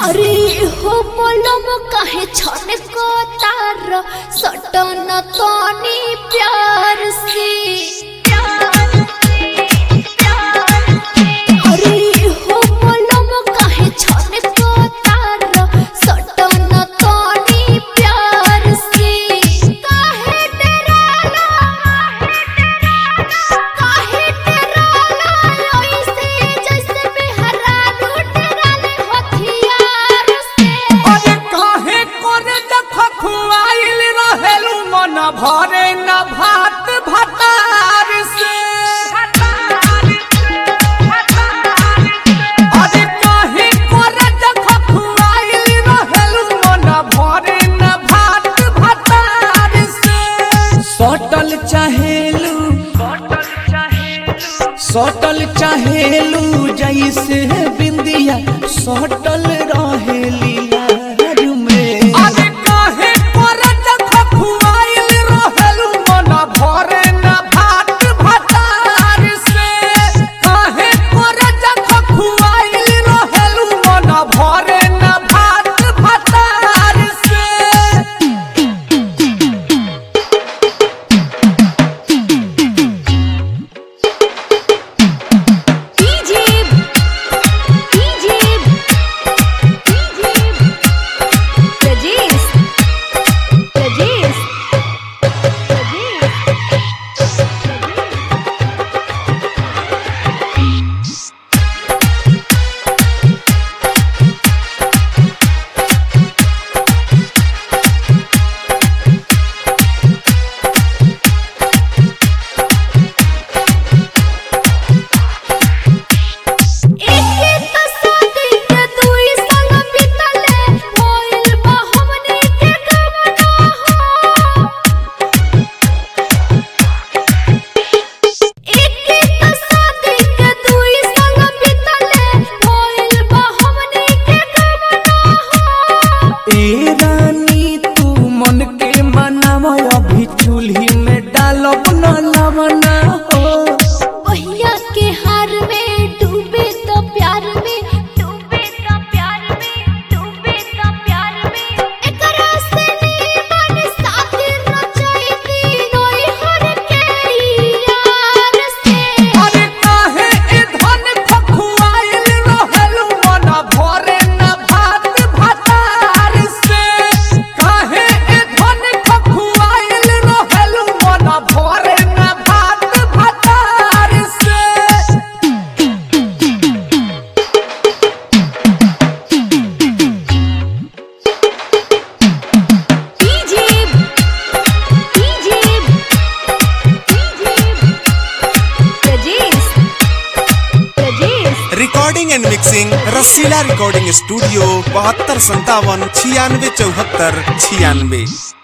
अरे हो बोलम काहे छन को तार सटन तनी प्यार से अरे हो बोलम काहे छन को तार सटन तनी प्यार से काहे डराला काहे डराला ऐसे जैसे बेहरा डराले हथियार से अरे काहे करे देख खुआइल रहेलू मन भरे न भात भतार से अरे काहे करे देख खुआइल रहेलू मन भरे न भात भतार से सटल चाहेलू सटल चाहेलू जैसे बिंदिया सटल रहेली लाज में अरे काहे करे देख खुआइल रहेलू मन भरे न भात भतार से काहे करे देख खुआइल रहेलू मन भरे न भात भतार से DJ DJ DJ Prajesh Prajesh Prajesh एके त शादी के दुई संग बितले होइल बा हमनी के गमना हो एके त शादी के दुई संग बितले होइल बा हमनी के गमना हो ए रानी तू मन के मनाव अभी चूल्ही में डालब न लवना हो पहिया के हार में डूबे तो प्यार में डूबे तो प्यार में डूबे तो प्यार में एकरा से नीमन साथी रचैती नोई हर के यार से अरे काहे ए धन खखुआइल रहलू मन भरे न भात भतार से काहे ए धन खखुआइल रहलू मन भरे न भात भतार से DJ DJ DJ Prajesh Prajesh recording and mixing Rasila recording studio बहत्तर संतावन छियानवे चौहत्तर छियानवे